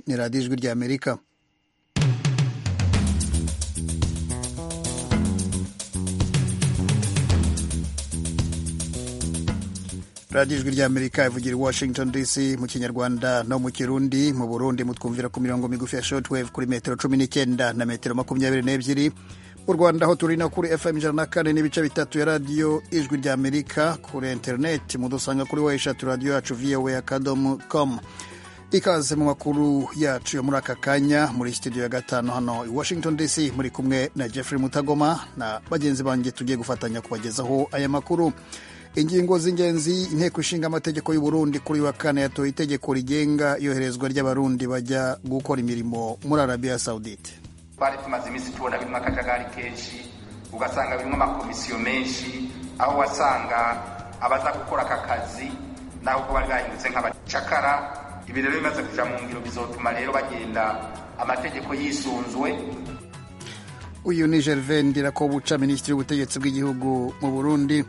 ni radiyo ijwi ry'amerika radiyo ijwi ry'amerika ivugira i washington dc mu kinyarwanda no mu kirundi mu burundi mutwumvira ku mirongo migufi ya shortwave kuri metero cumi n'icyenda na metero makumyabiri n'ebyiri mu rwanda aho turi no kuri fm ijana na kane n'ibice bitatu ya radiyo ijwi ry'amerika kuri interineti mudusanga kuri wa eshatu radiyo yacu voa akadomo komu ikaze mu makuru yacu yo muri aka kanya muri studio ya gatanu hano i washington dc muri kumwe na jeffrey mutagoma na bagenzi banjye tugiye gufatanya kubagezaho aya makuru ingingo z'ingenzi inteko ishinga amategeko y'u Burundi kuri wa kane yatoye itegeko rigenga iyoherezwa ry'abarundi bajya gukora imirimo muri arabiya sawudite twari tumaze iminsi tubona birimo akajagari kenshi ugasanga birimo amakomisiyo menshi aho wasanga abaza gukora aka kazi naho ubwo bari bahindutse nk'abacakara ibi rero bimaze kuja mu ngiro bizotuma rero bagenda amategeko yisunzwe uyu ni gervain ndirakobuca minisitiri w'ubutegetsi bw'igihugu mu burundi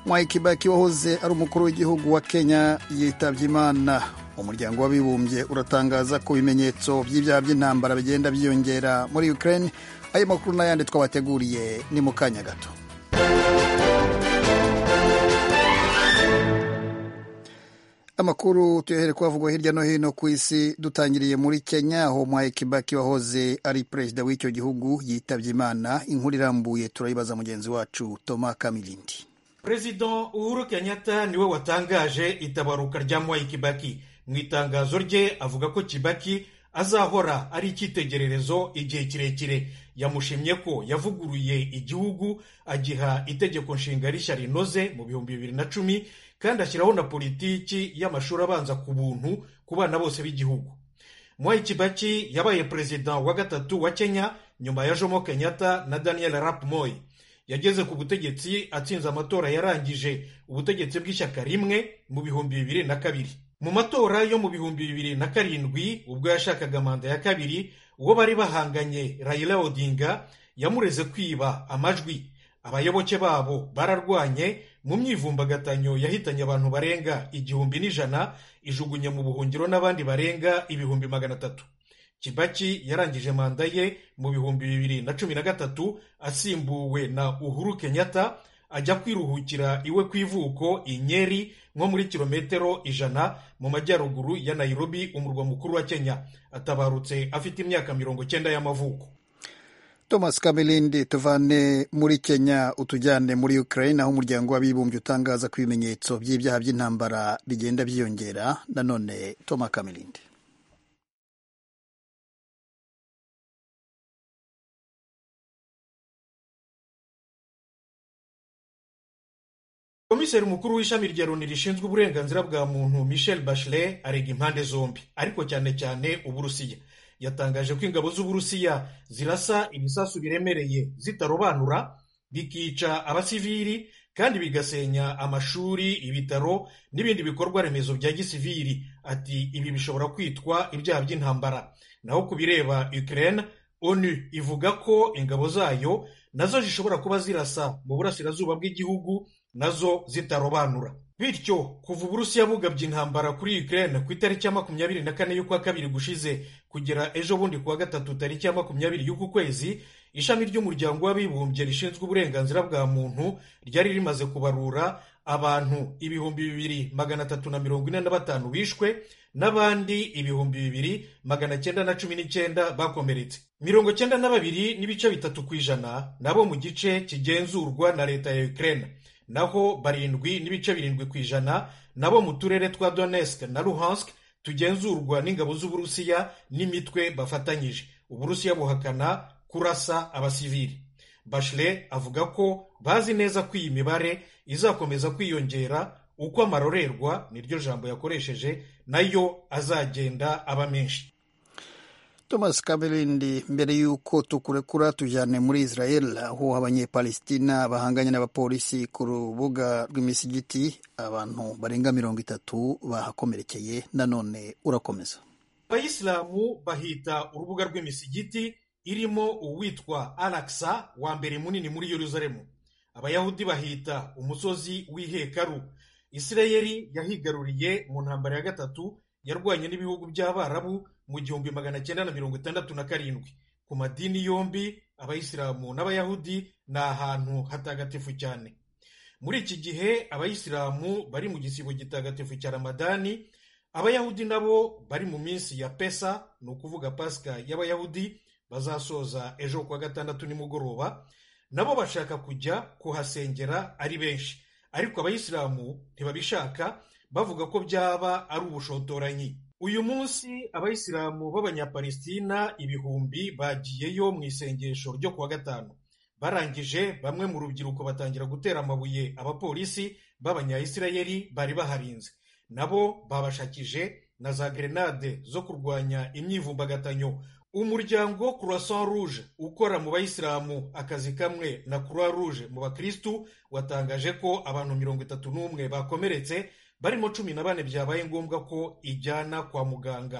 mwai kibaki wahoze ari umukuru w'igihugu wa kenya yitabye imana umuryango w'abibumbye uratangaza ko ibimenyetso by'ibyaha by'intambara bigenda byiyongera muri ukraine ayo makuru n'ayandi twabateguriye ni mu kanya gato amakuru tuyohere kuhavugwa hirya no hino ku isi dutangiriye muri kenya aho mwai kibaki wahoze ari perezida w'icyo gihugu yitabye imana inkuru irambuye turayibaza mugenzi wacu toma kamilindi perezida uhuru kenyatta niwe watangaje itabaruka rya mwai kibaki mu itangazo rye avuga ko kibaki azahora ari icyitegererezo igihe kirekire yamushimye ko yavuguruye igihugu agiha itegeko nshinga rishya rinoze mu bihumbi bibiri na cumi kandi ashyiraho na politiki y'amashuri abanza ku buntu ku bana bose b'igihugu mwai kibaki yabaye perezida wa gatatu wa kenya nyuma ya jomo kenyatta na daniel arap moi yageze ku butegetsi atsinze amatora yarangije ubutegetsi bw'ishyaka rimwe mu bihumbi bibiri na kabiri mu matora yo mu bihumbi bibiri na karindwi ubwo yashakaga manda ya kabiri uwo bari bahanganye rayila odinga yamureze kwiba amajwi abayoboke babo bararwanye mu myivumbagatano yahitanye abantu barenga igihumbi n'ijana ijugunya mu buhungiro n'abandi barenga ibihumbi magana atatu kibaki yarangije manda ye mu bihumbi bibiri na cumi na gatatu asimbuwe na uhuru kenyatta ajya kwiruhukira iwe ku ivuko i nyeri nko muri kilometero ijana mu majyaruguru ya nayirobi umurwa mukuru wa kenya atabarutse afite imyaka mirongo cyenda y'amavuko thomas kamerindi tuvane muri kenya utujyane muri ukraine aho umuryango w'abibumbye utangaza ko ibimenyetso by'ibyaha by'intambara bigenda byiyongera nanone thomas kamerindi komiseri mukuru w'ishami rya loni rishinzwe uburenganzira bwa muntu michel bachelet arega impande zombi ariko cyane cyane uburusiya yatangaje ko ingabo z'uburusiya zirasa ibisasu biremereye zitarobanura bikica abasivili kandi bigasenya amashuri ibitaro n'ibindi bikorwa remezo bya gisivili ati ibi bishobora kwitwa ibyaha by'intambara naho ku bireba ukraine onu ivuga ko ingabo zayo nazo zishobora kuba zirasa mu burasirazuba bw'igihugu nazo zitarobanura bityo kuva uburusiya bugabye intambara kuri ukraine ku itariki ya makumyabiri na kane y'ukwa kabiri gushize kugera ejo bundi kuwa gatatu tariki ya makumyabiri y'uku kwezi ishami ry'umuryango w'abibumbye rishinzwe uburenganzira bwa muntu ryari rimaze kubarura abantu ibihumbi bibiri magana atatu na mirongo ine na batanu bishwe n'abandi ibihumbi bibiri magana cyenda na cumi n'icyenda bakomeretse mirongo cyenda na babiri n'ibice bitatu ku ijana nabo mu gice kigenzurwa na leta ya ukraine naho barindwi n'ibice birindwi ku ijana nabo mu turere twa donetsk na luhansk tugenzurwa n'ingabo z'uburusiya n'imitwe bafatanyije uburusiya buhakana kurasa abasivili bashile avuga ko bazi neza ko iyi mibare izakomeza kwiyongera uko amarorerwa niryo jambo yakoresheje nayo azagenda aba menshi thomas kamerindi mbere y'uko tukurekura tujyane muri israel aho abanyepalestina bahanganye n'abapolisi ku rubuga rw'imisigiti abantu barenga mirongo itatu bahakomerekeye nanone urakomeza abayisilamu bahita urubuga rw'imisigiti irimo uwitwa araksa wa mbere munini muri yeruzalemu abayahudi bahita umusozi w'ihekaru isirayeli yahigaruriye mu ntambara ya gatatu yarwanye n'ibihugu by'abarabu mu gihumbi magana cyenda na mirongo itandatu na karindwi ku madini yombi abayisilamu n'abayahudi ni ahantu hatagatifu cyane muri iki gihe abayisilamu bari mu gisibo gitagatifu cya ramadani abayahudi nabo bari mu minsi ya pesa ni ukuvuga pasika y'abayahudi bazasoza ejo kuwa gatandatu nimugoroba nabo bashaka kujya kuhasengera ari benshi ariko abayisilamu ntibabishaka bavuga ko byaba ari ubushotoranyi uyu munsi abayisilamu b'abanyapalestina ibihumbi bagiyeyo mu isengesho ryo kuwa gatanu barangije bamwe mu rubyiruko batangira gutera amabuye abapolisi b'abanyayisirayeli bari baharinze nabo babashakije na za gerenade zo kurwanya imyivumbagatanyo umuryango croissant rouge ukora mu bayisilamu akazi kamwe na croix rouge mu bakirisitu watangaje ko abantu mirongo itatu n'umwe bakomeretse barimo cumi na bane byabaye ngombwa ko ijyana kwa muganga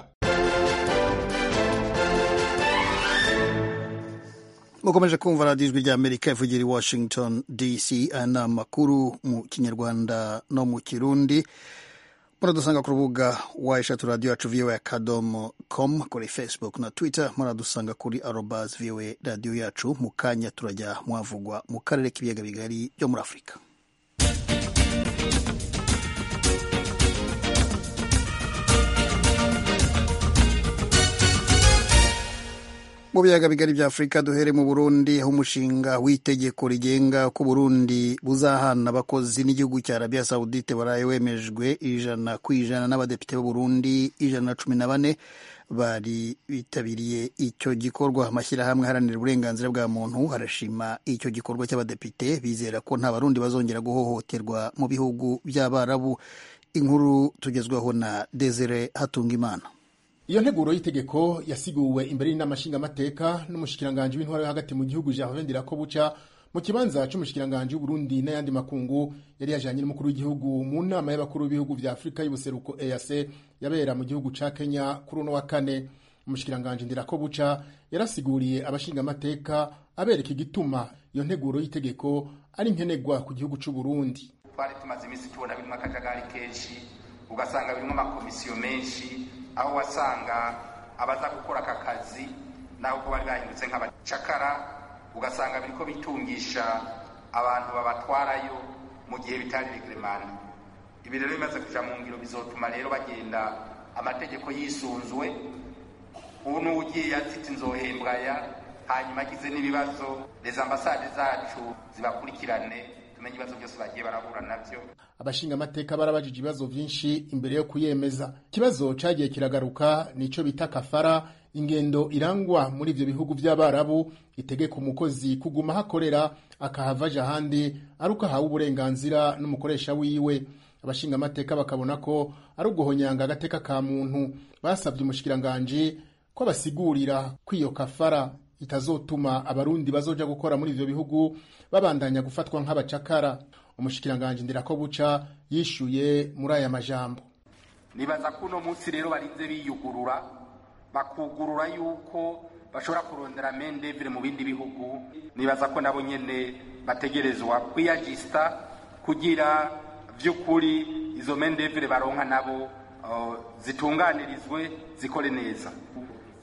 mukomeje kumva radiyo ijwi ry'amerika ivugira i washington dc aya ni amakuru mu kinyarwanda no mu kirundi muradusanga ku rubuga wayeshatu radiyo yacu voa akadomo komu kuri facebook na twitter muradusanga kuri arobazi voa radiyo yacu mu kanya turajya mwavugwa mu karere k'ibiyaga bigari byo muri afurika mu biyaga bigari bya afurika duhere mu burundi aho umushinga w'itegeko rigenga ko burundi buzahana abakozi n'igihugu cya arabiya sawudite baraye wemejwe ijana ku ijana n'abadepite b'uburundi ijana na cumi na bane bari bitabiriye icyo gikorwa amashyirahamwe aharanira uburenganzira bwa muntu harashima icyo gikorwa cy'abadepite bizera ko nta barundi bazongera guhohoterwa mu bihugu by'abarabu inkuru tugezwaho na desire hatunga imana iyo nteguro y'itegeko yasiguwe imbere y'inama nshingamateka n'umushikiranganji w'intwaro yo hagati mu gihugu gervain ndirakobuca mu kibanza c'umushikiranganji w'uburundi n'ayandi makungu yari yajanye n'umukuru w'igihugu mu nama y'abakuru b'ibihugu vya afurika y'ubuseruko eac yabera mu gihugu ca kenya kuri uno wa kane umushikiranganji ndirakobuca yarasiguriye abashingamateka abereka igituma iyo nteguro y'itegeko ari nkenerwa ku gihugu c'uburundi twari tumaze iminsi tubona birimwo akajagari kenshi ugasanga birimwo amakomisiyo menshi aho wasanga abaza gukora aka kazi naho ko bari bahindutse nk'abacakara ugasanga biriko bitungisha abantu babatwarayo mu gihe bitari regeremana ibi rero bimaze kuja mu ngiro bizotuma rero bagenda amategeko yisunzwe ubu n'ugiye azita inzohembwa ya hanyuma agize n'ibibazo reza ambasade zacu zibakurikirane tumenye ibibazo byose bagiye barahura nabyo abashinga amateka barabajije ibibazo byinshi imbere yo kuyemeza ikibazo cyagiye kiragaruka nico bita kafara ingendo irangwa muri ivyo bihugu vy'abarabu itegeka umukozi kuguma hakorera akahava aja ahandi ari uko ahawe uburenganzira n'umukoresha wiwe abashinga amateka bakabona ko ari uguhonyanga agateka ka muntu basabye umushikiranganji ko basigurira kw'iyo kafara itazotuma abarundi bazoja gukora muri ivyo bihugu babandanya gufatwa nk'abacakara umushikiranganji ndirako buca yishuye muri aya majambo nibaza ko uno munsi rero barinze biyugurura bakugurura yuko bashobora kurondera mendevire mu bindi bihugu nibaza ko nabo nyene bategerezwa kwiyajisita kugira vy'ukuri izo mendevire baronka nabo uh, zitunganirizwe zikore neza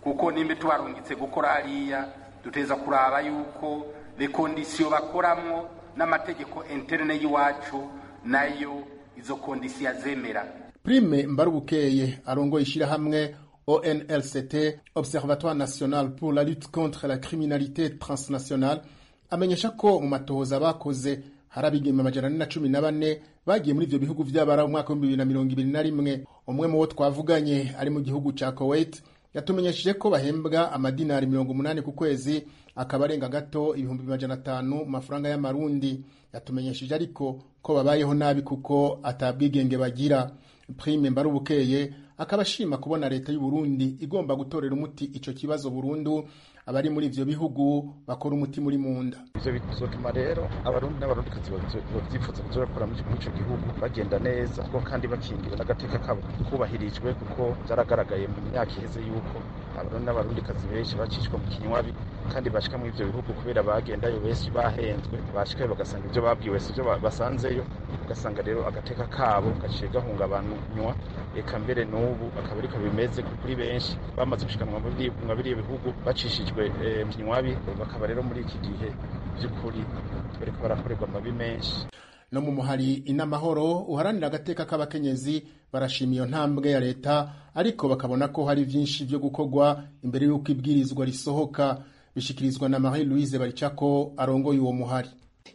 kuko nimba tubarungitse gukora hariya duteza kuraba yuko rekondisiyo bakoramo n'amategeko interne y'iwacu nayo izo kondisiyo azemera prime mbarubukeye arongoye ishyirahamwe onlct observatoire national pour la lutte contre la criminalité transnationale amenyesha ko mu matohoza bakoze hari abigeme amajana ane na cumi na bane bagiye muri ivyo bihugu vy'abara mu mwaka w'ibihumbi bibiri na mirongo ibiri na rimwe umwe mu bo twavuganye ari mu gihugu ca kuwait yatumenyesheje ko bahembwa amadinari mirongo umunani ku kwezi akaba arenga gato ibihumbi majana atanu mu mafaranga y'amarundi yatumenyesheje ariko ko babayeho nabi kuko atabwigenge bagira prime mbarubukeye akaba ashima kubona leta y'u Burundi igomba gutorera umuti ico kibazo burundu abari muri ivyo bihugu bakora umuti muri munda ivyo bizotuma rero abarundi n'abarundi kazi bavyifuza kuzoja gukora muri ico gihugu bagenda neza kuko kandi bakingira n'agateka kabo kubahirijwe kuko byaragaragaye mu myaka iheze yuko abarundi n'abarundi kazi benshi bacishwa mu kinywabi kandi bashika muri ivyo bihugu kubera bagendayo benshi bahenzwe bashikayo bagasanga ivyo babwiwe sivyo ba- basanzeyo ugasanga rero agateka kabo gaciye gahungabanywa eka mbere n'ubu akaba ariko bimeze kuri benshi bamaze gushika mu mabiri- mu biriya bihugu bacishijwe eh, mu nywabi bakaba rero muri iki gihe by'ukuri bariko barakorerwa amabi menshi no mu muhari inamahoro uharanira agateka k'abakenyezi barashima iyo ntambwe ya leta ariko bakabona ko hari byinshi byo gukorwa imbere y'uko ibwirizwa risohoka bishikirizwa na marie louise baricako arongoye uwo muhari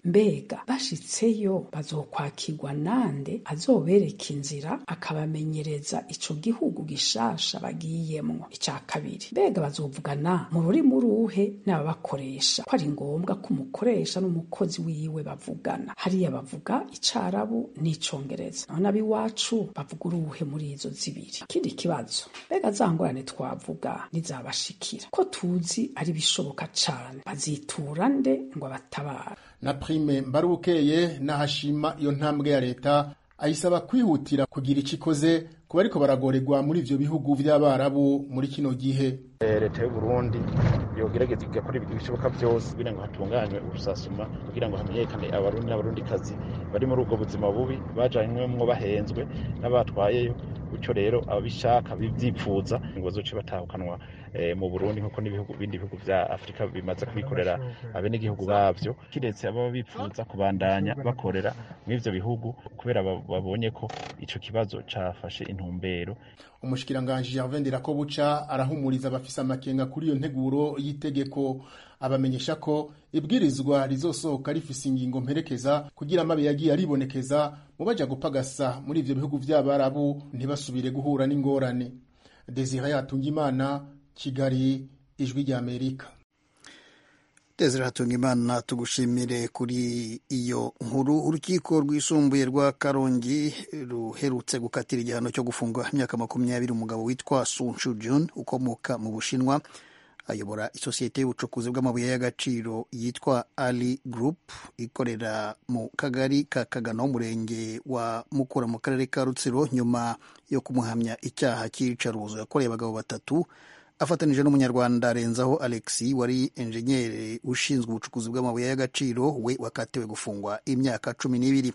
mbega bashitseyo bazokwakirwa nande azobereka inzira akabamenyereza ico gihugu gishasha bagiyemwo ica kabiri mbega bazovugana mu rurimi uruhe n'ababakoresha ko ari ngombwa ko umukoresha n'umukozi wiwe bavugana hariya bavuga icarabu n'icongereza none ab'iwacu bavuga uruhe muri izo zibiri ikindi kibazo mbega za ngorane twavuga nizabashikira ko tuzi ari bishoboka cane bazitura nde ngo abatabara na prime mbarukeye n'ahashima iyo ntambwe ya leta ayisaba kwihutira kugira icyo ikoze kuba ariko baragorerwa muri ivyo bihugu vy'abarabu muri kino gihe Eh, leta y'uburundi yogerageza igakora ibintu bishoboka byose kugira ngo hatunganywe urusasuma kugira ngo hamenyekane abarundi n'abarundikazi bari muri ubwo buzima bubi bajanywemwo bahenzwe n'abatwayeyo bityo rero ababishaka bibyipfuza ngo bazoce batahukanwa eh, mu burundi nk'uko n'ibihugu bindi bihugu vya afurika bimaze kubikorera abenegihugu babyo kiretse ababa bipfuza kubandanya bakorera muri ivyo bihugu kubera ba- babonye ko ico kibazo cafashe intumbero umushikiranganji Gervais Ndirakobuca arahumuriza abafise amakenga kuri iyo nteguro y'itegeko abamenyesha ko ibwirizwa rizosohoka rifise ingingo mperekeza kugira amabi yagiye aribonekeza mu baja gupagasa muri ivyo bihugu vy'abarabu ntibasubire guhura n'ingorane Desire Hatungimana Kigali Ijwi ry'Amerika Desire Hatungimana tugushimire kuri iyo nkuru urukiko rwisumbuye rwa Karongi ruherutse gukatira igihano cyo gufungwa imyaka makumyabiri umugabo witwa Sun Shu Jun ukomoka mu Bushinwa ayobora isosiyete y'ubucukuzi bw'amabuye y'agaciro yitwa Ali Group ikorera mu kagari ka Kagano umurenge wa Mukura mu karere ka Rutsiro nyuma yo kumuhamya icyaha cy'iyicarubozo yakoreye abagabo batatu afatanije n'umunyarwanda arenzaho alexi wari enjenyeri ushinzwe ubucukuzi bw'amabuye y'agaciro we wakatiwe gufungwa imyaka cumi n'ibiri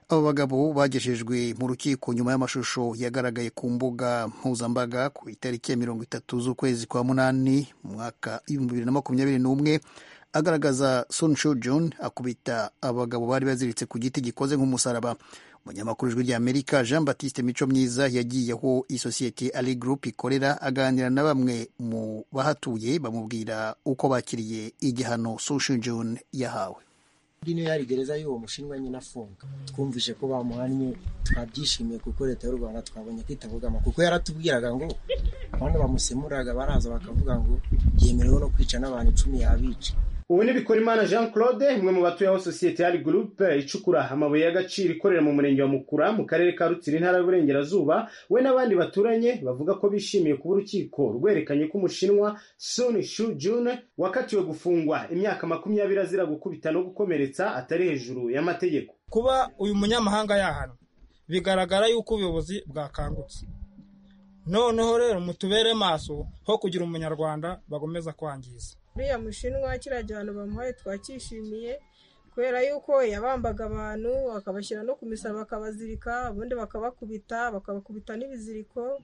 abo bagabo bagejejwe mu rukiko nyuma y'amashusho yagaragaye ku mbuga mpuzambaga ku itariki ya mirongo itatu z'ukwezi kwa munani mu mwaka ibihumbi bibiri na makumyabiri n'umwe agaragaza Sun Shu Jun akubita abagabo bari baziritse ku giti gikoze nk'umusaraba umunyamakuru ijwi rya amerika jean batiste mico myiza yagiye aho isosiyete ali group ikorera aganira na bamwe mu bahatuye bamubwira uko bakiriye igihano Sun Shu Jun yahawe Ndi niyo yari gereza y'uwo mushinwa nyine afunga twumvise ko bamuhannye twabyishimiye kuko leta y'u rwanda twabonye ko itabugama kuko yaratubwiraga ngo abantu bamusemuraga baraza bakavuga ngo yemerewe no kwica n'abantu icumi yabica ubu ni Bikorimana Jean Claude imwe mu batuye aho sosiyete yari gurupe icukura amabuye y'agaciro ikorera mu murenge wa Mukura mu karere ka Rutsiro intara y'Uburengerazuba we n'abandi baturanye bavuga ko bishimiye kuba urukiko rwerekanye ko umushinwa Sun Shu Jun wakatiwe gufungwa imyaka makumyabiri azira gukubita no gukomeretsa atari hejuru y'amategeko kuba uyu munyamahanga yahanwa bigaragara yuko ubuyobozi bwakangutse noneho rero mutubere maso ho kugira umunyarwanda bagomeza kwangiza uriya mushinwa kiriya gihano bamuhaye twacyishimiye kubera yuko yabambaga abantu akabashyira no ku misaro bakabazirika ubundi bakabakubita bakabakubita n'ibiziriko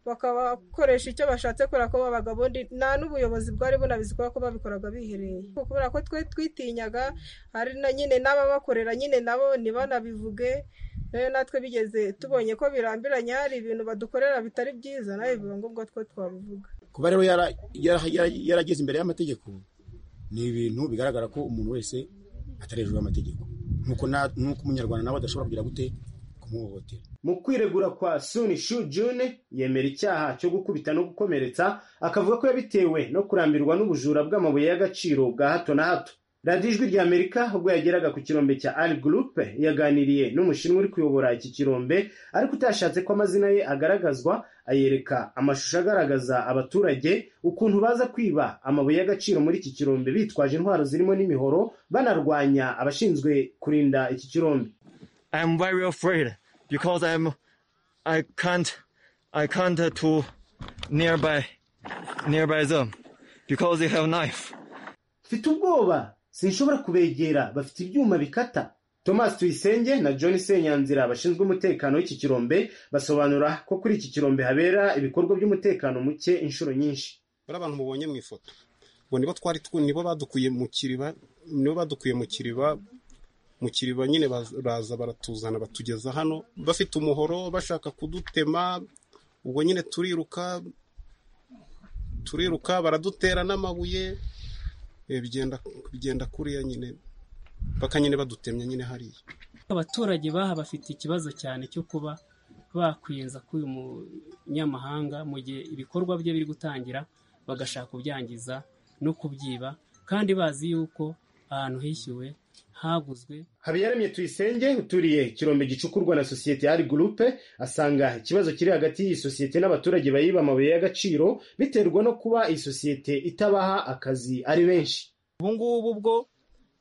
bakabakoresha icyo bashatse kubera ko babaga ubundi nta n'ubuyobozi bwari bunabizi kubera ko babikoraga bihereye kubera ko twe twitinyaga hari na nyine n'ababakorera nyine nabo ntibanabivuge rero natwe bigeze tubonye ko birambiranye hari ibintu badukorera bitari byiza nawe biba ngombwa ko twabivuga kuba rero yara- yara- yara- yarageze imbere y'amategeko ni ibintu bigaragara ko umuntu wese atari hejuru y'amategeko nk'uko na- nk'uko umunyarwanda nawe adashobora kugira gute kumuhohotera mu kwiregura kwa Sun Shu Jun yemera icyaha cyo gukubita no gukomeretsa akavuga ko yabitewe no kurambirwa n'ubujura bw'amabuye y'agaciro bwa hato na hato radiyo ijwi rya amerika ubwo yageraga ku kirombe cya ali gurupe yaganiriye n'umushinwa uri kuyobora iki kirombe ariko utashatse ko amazina ye agaragazwa ayereka amashusho agaragaza abaturage ukuntu baza kwiba amabuye y'agaciro muri iki kirombe bitwaje intwaro zirimo n'imihoro banarwanya abashinzwe kurinda iki kirombe I'm very afraid because I'm I can't I can't to nearby nearby them. because they have knife. mfite ubwoba sinshobora kubegera bafite ibyuma bikata thomas tuyisenge na john senyanzira bashinzwe umutekano w'iki kirombe basobanura ko kuri iki kirombe habera ibikorwa by'umutekano muke inshuro nyinshi bari abantu mubonye mu ifoto ngo nibo twari twu- nibo badukuye mu kiriba nibo badukuye mu kiriba mu kiriba nyine baz- baza baratuzana batugeza hano bafite umuhoro bashaka kudutema ubwo nyine turiruka turiruka baradutera n'amabuye eh, bigenda bigenda kuriya nyine paka nyine badutemye nyine hariya abaturage baha bafite ikibazo cyane cyo kuba bakwiyunza k'uyu munyamahanga mu gihe ibikorwa bye biri gutangira bagashaka kubyangiza no kubyiba kandi bazi yuko ahantu hishyuwe haguzwe habiyaremye tuyisenge uturiye kirombe gicukurwa na sosiyete ari gurupe asanga ikibazo kiri hagati y'iyi sosiyete n'abaturage bayiba amabuye y'agaciro biterwa no kuba iyi sosiyete itabaha akazi ari benshi ubu ngubu bwo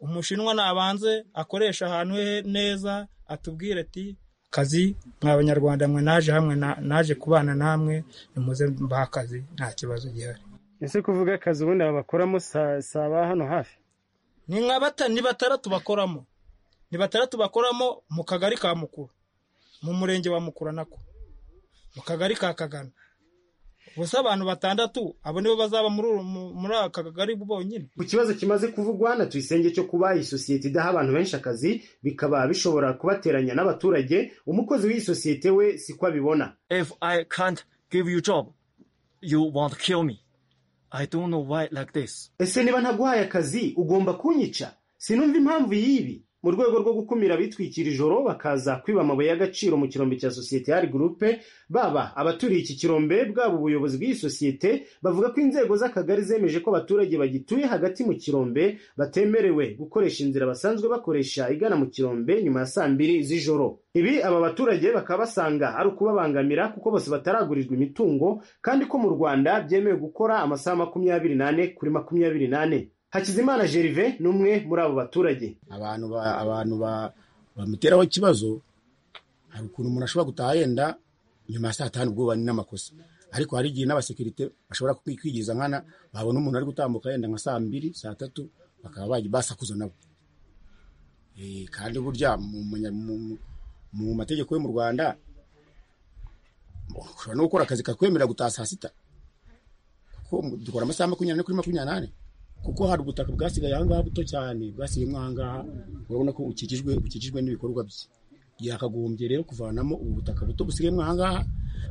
umushinwa nabanze akoresha ahantu he neza atubwire ati kazi mwa banyarwanda mwe naje hamwe na- naje kubana namwe nimuze mbahe akazi nta kibazo gihari ese kuvuga akazi ubundi abakoramo si aba hano hafi ni nka bata ni batandatu bakoramo ni batandatu bakoramo mu kagari ka mukura mu murenge wa mukura nako mu kagari ka kagana gusa abantu batandatu abo nibo bazaba muri uru- mu- muri aka kagari bonyine ku kibazo kimaze kuvugwa na tuyisenge cyo kuba iyi sosiyete idaha abantu benshi akazi bikaba bishobora kubateranya n'abaturage umukozi w'iyi sosiyete we siko abibona If I can't give you job, you want to kill me. I don't know why like this. ese niba ntaguhaye akazi ugomba kunyica sinumva impamvu y'ibi mu rwego rwo gukumira abitwikira ijoro bakaza kwiba amabuye y'agaciro mu kirombe cya sosiyete ya gurupe baba abaturiye iki kirombe bwaba ubuyobozi bw'iyi sosiyete bavuga ko inzego z'akagari zemeje ko abaturage bagituye hagati mu kirombe batemerewe gukoresha inzira basanzwe bakoresha igana mu kirombe nyuma ya saa mbiri z'ijoro ibi aba baturage bakaba basanga ari ukubabangamira kuko bose bataragurirwa imitungo kandi ko mu rwanda byemewe gukora amasaha makumyabiri n'ane kuri makumyabiri n'ane hakizimana gerve ni umwe muri abo baturage abantu ba abantu ba bamuteraho ikibazo hari ukuntu umuntu ashobora gutaha yenda nyuma ya saa tanu ubwo bani n'amakosa ariko hari igihe n'abasekirite bashobora kwi- kwigiza nkana babona umuntu ari gutambuka yenda nka saa mbiri saa tatu bakaba bajya basakuza nabo Eh, kandi burya mu, munya- mu, mu- mu mategeko yo mu rwanda ushobora no gukora akazi kakwemerera gutaha saa sita kuko mu- dukora amasaha makumyabiri ane kuri makumyabiri n'ane kuko hari ubutaka bwasigaye aha ngaha buto cyane bwasigayemo aha ngaha urabona ko bukikijwe bukikijwe n'ibikorwa bye yakagombye rero kuvanamo ubu butaka buto busigayemo aha ngaha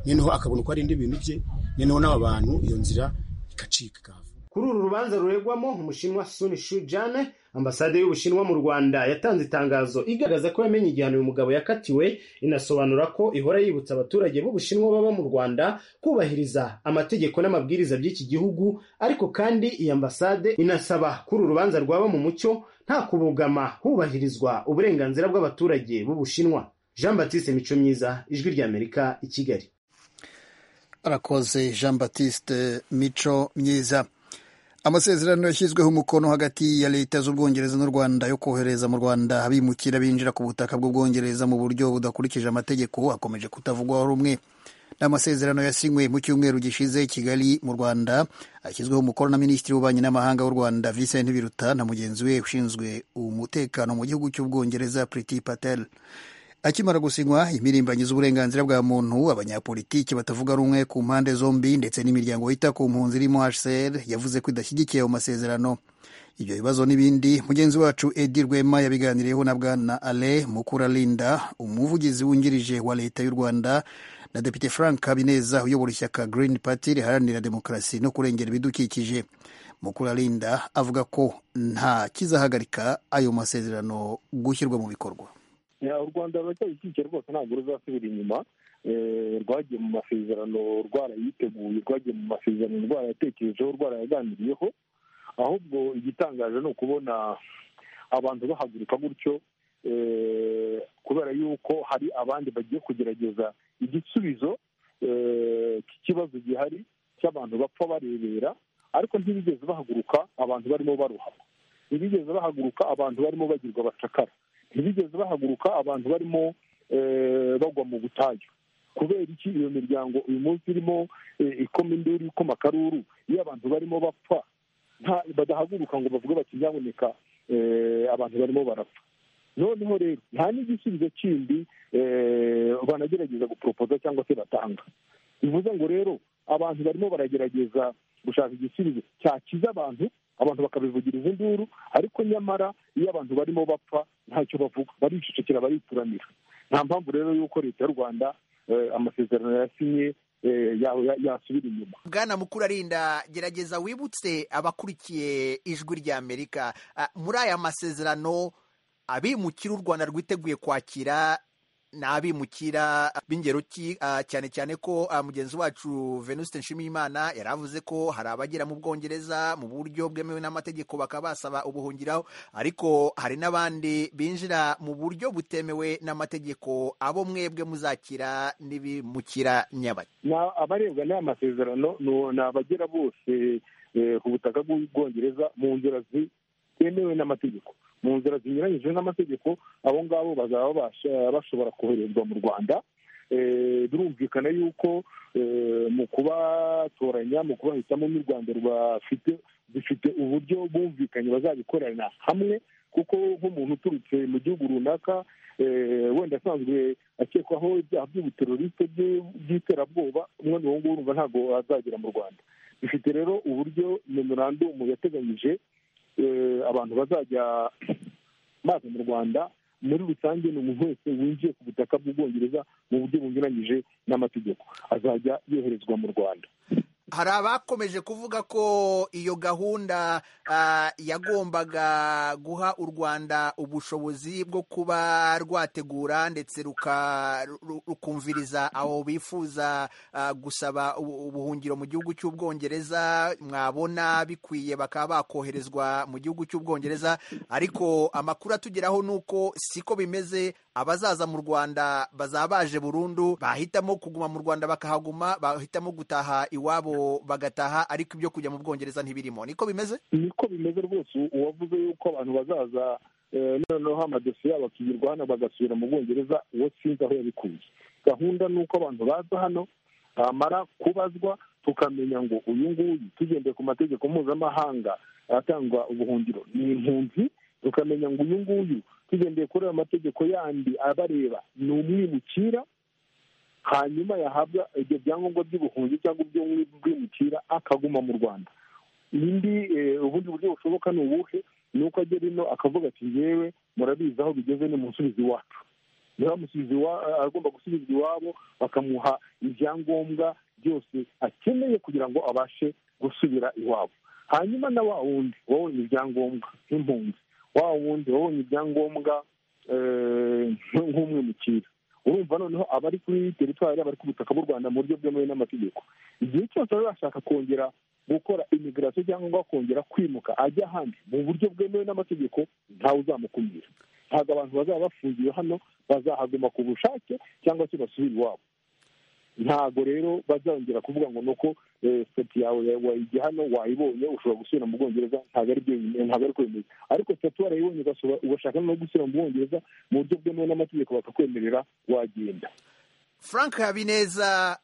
noneho akabona uko arinda ibintu bye noneho n'aba bantu iyo nzira ikacika ikava kuri uru rubanza ruregwamo umushinwa suni shu jane ambasade y'ubushinwa mu rwanda yatanze itangazo igaragaza ko yamenye igihano uyu mugabo yakatiwe inasobanura ko ihora yibutsa abaturage b'ubushinwa baba mu rwanda kubahiriza amategeko n'amabwiriza by'iki gihugu ariko kandi iyi ambasade inasaba kuri uru rubanza rwaba mu mucyo nta kubogama hubahirizwa uburenganzira bw'abaturage b'ubushinwa jean batiste mico myiza ijwi ry'amerika i kigali arakoze jean batiste mico myiza amasezerano yashyizweho umukono hagati ya leta z'ubwongereza n'u rwanda yo kohereza mu rwanda abimukira binjira ku butaka bw'ubwongereza mu buryo budakurikije amategeko akomeje kutavugwaho rumwe ni amasezerano yasinywe mu cyumweru gishize i kigali mu rwanda ashyizweho umukono na minisitiri w'ububanyi n'amahanga w'u rwanda vincent biruta na mugenzi we ushinzwe umutekano mu gihugu cy'ubwongereza priti patel akimara gusinywa impirimbanyi z'uburenganzira bwa muntu abanyapolitiki batavuga rumwe ku mpande zombi ndetse n'imiryango yita ku mpunzi irimo hcr yavuze ko idashyigikiye ayo masezerano ibyo bibazo n'ibindi mugenzi wacu edi rwema yabiganiriyeho na bwana ale mukuralinda umuvugizi wungirije wa leta y'u rwanda na depite frank habineza uyobora ishyaka green party riharanira demokarasi no kurengera ibidukikije mukuralinda avuga ko nta kizahagarika ayo masezerano gushyirwa mu bikorwa Ya, u rwanda ruracyabikike rwose ntabwo ruzasubira inyuma Eh, rwagiye mu masezerano rwarayiteguye rwagiye mu masezerano rwarayatekerejeho rwarayaganiriyeho ahubwo igitangaje ni ukubona abantu bahaguruka gutyo eh, kubera yuko hari abandi bagiye kugerageza igisubizo eh, cy'ikibazo gihari cy'abantu bapfa barebera ariko ntibigeze bahaguruka abantu barimo baruhama ntibigeze bahaguruka abantu barimo bagirwa abacakara ntibigeze bahaguruka abantu barimo eh, bagwa mu butayu kubera iki iyo miryango uyu munsi irimo eh, ikoma induru ikoma akaruru iyo abantu barimo bapfa badahaguruka ngo bavuge bati nyaboneka abantu barimo barapfa noneho rero nta n'igisubizo kindi banagerageza guporopoza cyangwa se batanga bivuze ngo rero abantu barimo baragerageza gushaka igisubizo cyakiza abantu abantu bakabivugiriza induru ariko nyamara iyo abantu barimo bapfa ntacyo bavuga baricecekera barituranira nta mpamvu rero y'uko leta y'u rwanda amasezerano yasinye yasubira inyuma bwana mukuru arinda gerageza wibutse abakurikiye ijwi rya amerika muri aya masezerano abimukira u rwanda rwiteguye kwakira ni abimukira b'ingero ki cyane cyane ko mugenzi wacu venuste nshimiyimana yari avuze ko hari abagera mu bwongereza mu buryo bwemewe n'amategeko bakaba basaba ubuhungiraho ariko hari n'abandi binjira mu buryo butemewe n'amategeko abo mwebwe muzakira n'ibimukira nyabaki abarebwa n'aya masezerano ni abagera bose ku butaka bw'ubwongereza mu nzira zitemewe n'amategeko mu nzira zinyuranyije n'amategeko abo ngabo bazaba bashobora koherezwa mu rwanda birumvikana yuko mu kubatoranya mu kubahitamo n'urwanda rwafite dufite uburyo bumvikanye bazabikorana hamwe kuko nk'umuntu uturutse mu gihugu runaka wenda asanzwe akekwaho ibyaha by'ubuteroriste by'iterabwoba umwana uwo nguwo urumva ntabwo azagera mu rwanda dufite rero uburyo memorandumu yateganyije abantu bazajya baza mu rwanda muri rusange ni umuntu wese winjiye ku butaka bw'ubwongereza mu buryo bunyuranyije n'amategeko azajya yoherezwa mu rwanda hari abakomeje kuvuga ko iyo gahunda yagombaga guha u rwanda ubushobozi bwo kuba rwategura ndetse rukumviriza abo bifuza gusaba ubuhungiro mu gihugu cy'ubwongereza mwabona bikwiye bakaba bakoherezwa mu gihugu cy'ubwongereza ariko amakuru atugeraho ni uko siko bimeze abazaza mu rwanda bazaba baje burundu bahitamo kuguma mu rwanda bakahaguma bahitamo gutaha iwabo bagataha ariko ibyo kujya mu bwongereza ntibirimo niko bimeze niko bimeze rwose uwavuze yuko abantu bazaza noneho amadosiye yabo akigirwa hano bagasubira mu bwongereza uwo sinzi aho yabikuye gahunda ni uko abantu baza hano bamara kubazwa tukamenya ngo uyu nguyu tugendeye ku mategeko mpuzamahanga atangwa ubuhungiro ni impunzi tukamenya ngo uyu nguyu tugendeye kuri ayo mategeko yandi abareba ni umwimukira hanyuma yahabwa ibyo byangombwa by'ubuhunzi cyangwa iby'umwimukira akaguma mu rwanda indi ubundi buryo bushoboka ni ubuhe ni uko agera ino akavuga ati ngewe murabizi aho bigeze ni musubizi iwacu agomba gusubizwa iwabo bakamuha ibyangombwa byose akeneye kugira ngo abashe gusubira iwabo hanyuma na wa wundi wabonye ibyangombwa nk'impunzi wa wundi wabonye ibyangombwa nk'umwimukira urumva noneho abari kuri teritwari abari ku butaka bw'u rwanda mu buryo bwemewe n'amategeko igihe cyose baba bashaka kongera gukora imigirasiyo cyangwa kongera kwimuka ajya ahandi mu buryo bwemewe n'amategeko ntawe uzamukumira ntabwo abantu bazaba bafungiwe hano bazahaguma ku bushake cyangwa se basubire iwabo ntabwo rero bazongera kuvuga ngo nuko sitati yawe wayijya hano wayibonye ushobora gusubira mu bwongereza ntabwo ari byo ntabwo ari kwemeza ariko sitati warayibonye ugashaka no gusubira mu bwongereza mu buryo bwemewe n'amategeko bakakwemerera wagenda frank habineza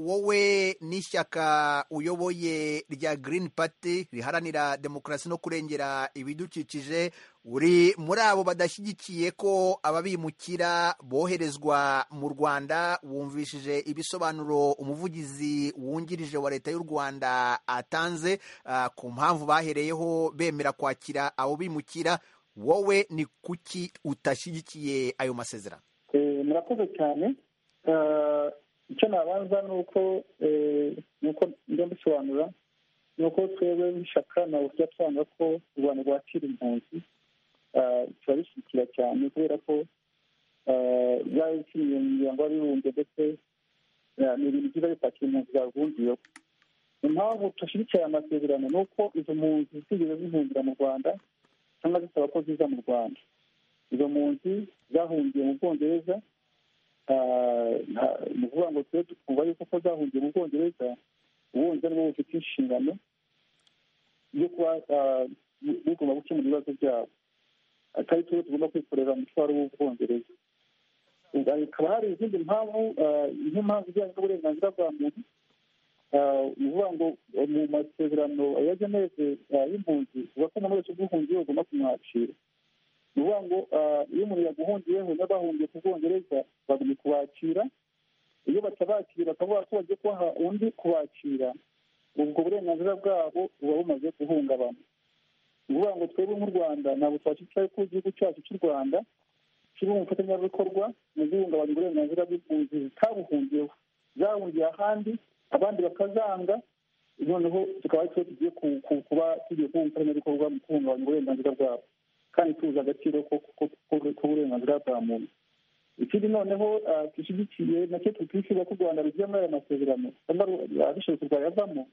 wowe n'ishyaka uyoboye rya Green Party riharanira demokarasi no kurengera ibidukikije uri muri abo badashyigikiye ko ababimukira boherezwa mu rwanda wumvishije ibisobanuro umuvugizi wungirije wa leta y'u rwanda atanze ku mpamvu bahereyeho bemera kwakira abo bimukira wowe ni kuki utashyigikiye ayo masezerano murakoze cyane icyo nabanza ni uko nuko njya mbisobanura ni uko twebwe nk'ishyaka ntabwo tujya twanga ko u rwanda rwakira impunzi turabishyigikira cyane kubera ko zaba zikiriye mu miryango y'abibumbye ndetse ni ibintu byiza bipakira impunzi zavungiyeho impamvu tudashyigikira aya masezerano ni uko izo mpunzi zigeze zihungira mu rwanda cyangwa zisaba ko ziza mu rwanda izo mpunzi zahungiye mu bwongereza ni ukuvuga ngo tube twumva yuko ko zahungiye mu bwongereza ubundi ari bo bufite inshingano yo kuba bigomba gukemura ibibazo byabo atari twe tugomba kwikorera umutwaro w'ubwongereza hakaba hari izindi mpamvu nk'impamvu ijyanye n'uburenganzira bwa muntu ni ukuvuga ngo mu masezerano ya geneve y'impunzi bivuga ko umuntu wese uguhungiye agomba kumwakira ni ukuvuga ngo iyo umuntu yaguhungiyeho n'abahungiye ku bwongereza bagomba kubakira iyo batabakira bakavuga ko bagiye kubaha undi kubakira ubwo burenganzira bwabo buba bumaze guhungabana ni ukuvuga ngo twebwe nk'u rwanda ntabwo twashyicaye ko igihugu cyacu cy'u rwanda kiri mu bufatanyabikorwa mu guhungabanya uburenganzira bw'impunzi zitabuhungiyeho zahungiye ahandi abandi bakazanga noneho tukaba ari twe tugiye kuba tugiye kuba umufatanyabikorwa mu guhungabanya uburenganzira bwabo kandi tuzi agaciro k'uburenganzira bwa muntu ikindi noneho dushyigikiye nacyo tutishyura ko u rwanda rugiye muri aya masezerano cyangwa abishoboye rwayavamo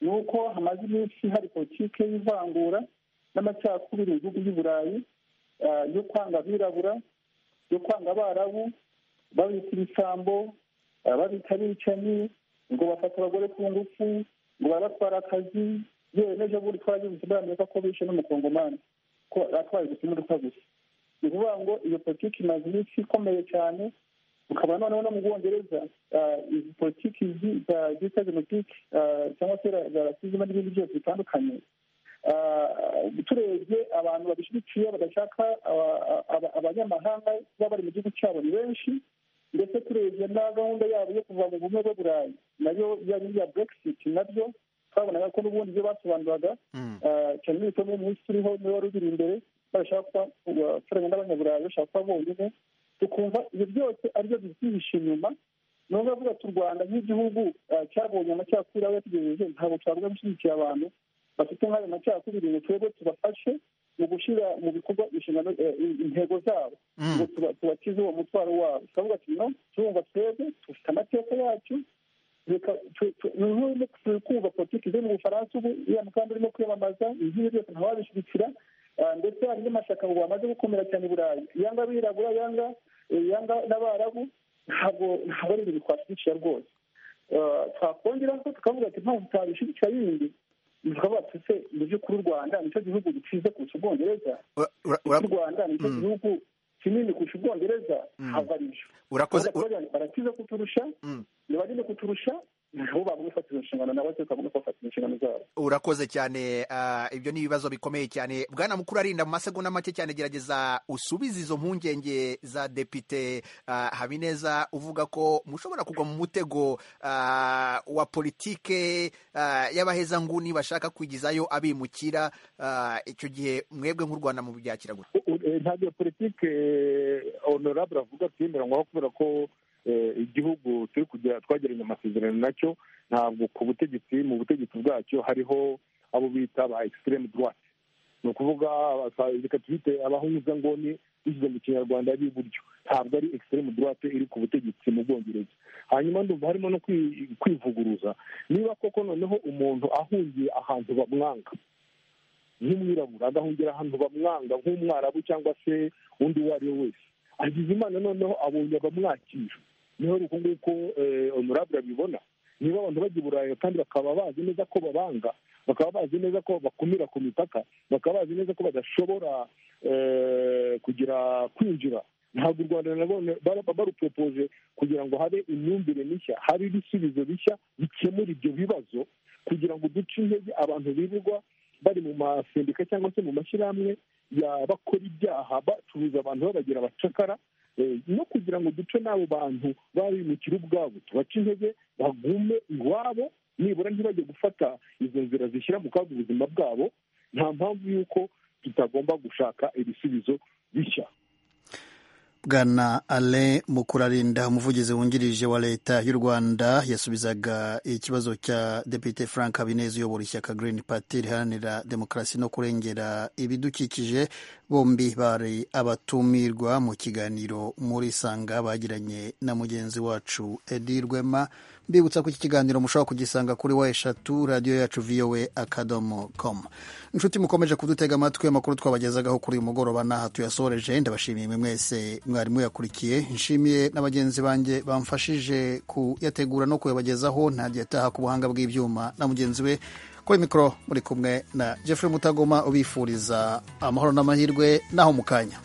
ni uko hamaze iminsi hari politiki y'ivangura n'amacakubiri mu bihugu by'i burayi yo kwanga abirabura yo kwanga abarabu babita ibisambo babita abicanyi ngo bafata abagore ku ngufu ngo baratwara akazi yewe n'ejo bundi twagize muri amerika ko bishe n'umukongomani ko atwaye ubuzima gusa gusa ni ukuvuga ngo iyo politiki imaze iminsi ikomeye cyane ukaba noneho no mu bwongereza izi politiki zita genotike cyangwa se za rasizima n'ibindi byose bitandukanye turebye abantu babishyigikiye badashaka abanyamahanga kuba bari mu gihugu cyabo ni benshi ndetse turebye na gahunda yabo yo kuva mu bumwe bwo burayi nayo yari iya burekisiti nabyo twabonaga ko n'ubundi ibyo basobanuraga cyane n'ibitabo umunsi uriho niwe wari ubiri imbere barashaka gukorana n'abanyaburayi bashaka kuba bonyine tukumva ibyo byose aribyo byihishe inyuma niyo mpamvu ati u rwanda nk'igihugu cyabonye amacakubiri aho yategereje ntabwo twavuga gushyigikiye abantu bafite nk'ayo macakubiri ngo twebwe tubafashe mu gushyira mu bikorwa inshingano intego zabo ngo tubakize uwo mutwaro wabo turavuga ati no turumva twebwe dufite amateka yacu turi kumva politiki ziri mu bufaransa ubu iriya mukandida urimo kwiyamamaza izihe byose ntawabishyigikira ndetse hari n'amashyaka ngo bamaze gukomera cyane i burayi yanga abirabura yanga yanga n'abarabu ntabwo ntabwo ari ibintu twashyigikiye rwose twakongeraho tukavuga ati mpamvu tutabishyigikira yindi tukavuga ati se mu by'ukuri u rwanda nicyo gihugu gikize kurusha ubwongereza u rwanda nicyo gihugu kinini kurusha ubwongereza ntabwo ari byo urakoze barakize kuturusha ni banini kuturusha urakoze cyane ibyo ni ibibazo bikomeye cyane bwana mukuru arinda mu masegonda make cyane gerageza usubize izo mpungenge za depite habineza uvuga ko mushobora kugwa mu mutego wa politike y'abahezanguni bashaka kwigizayo abimukira icyo gihe mwebwe nk'u rwanda mu byakira gute ntabwo politike onorabure avuga twemeranywaho kubera ko igihugu turi kugira twagiranye amasezerano nacyo ntabwo ku butegetsi mu butegetsi bwacyo hariho abo bita ba ekisitirimu duwate ni ukuvuga reka twite abahuzangoni bishyize mu kinyarwanda b'iburyo ntabwo ari ekisitirimu duwate iri ku butegetsi mu bwongereza hanyuma ndumva harimo no kwivuguruza niba koko noneho umuntu ahungiye ahantu bamwanga nk'umwirabura agahungira ahantu bamwanga nk'umwarabu cyangwa se undi uwo ari we wese agize imana noneho abonye abamwakira niho uku nguko honorable abibona niba abantu bajya i burayi kandi bakaba bazi neza ko babanga bakaba bazi neza ko bakumira ku mipaka bakaba bazi neza ko badashobora kugira kwinjira ntabwo u rwanda nanone baruporopoje kugira ngo habe imyumvire mishya habe ibisubizo bishya bikemura ibyo bibazo kugira ngo duce intege abantu birirwa bari mu masendika cyangwa se mu mashyirahamwe bakora ibyaha bacuruza abantu babagira abacakara no kugira ngo duce n'abo bantu babimukira ubwabo tubace intege bagume iwabo nibura ntibajye gufata izo nzira zishyira mu kaga ubuzima bwabo nta mpamvu y'uko tutagomba gushaka ibisubizo bishya bwana ale mukurarinda umuvugizi wungirije wa leta y'u rwanda yasubizaga ikibazo cya depite frank habineza uyobora ishyaka green party riharanira demokarasi no kurengera ibidukikije bombi bari abatumirwa mu kiganiro muri sanga bagiranye na mugenzi wacu edi rwema mbibutsa ko iki kiganiro mushobora kugisanga kuri wa eshatu radiyo yacu vowe akadomo komu inshuti mukomeje kudutega amatwi amakuru twabagezagaho kuri uyu mugoroba n'aha tuyasoreje ndabashimiye mwese mwarimu yakurikiye nshimiye na bagenzi banjye bamfashije kuyategura no kuyabagezaho ntajya ataha ku buhanga bw'ibyuma na mugenzi we kuri mikoro muri kumwe na Jeffrey mutagoma ubifuriza amahoro n'amahirwe naho mu kanya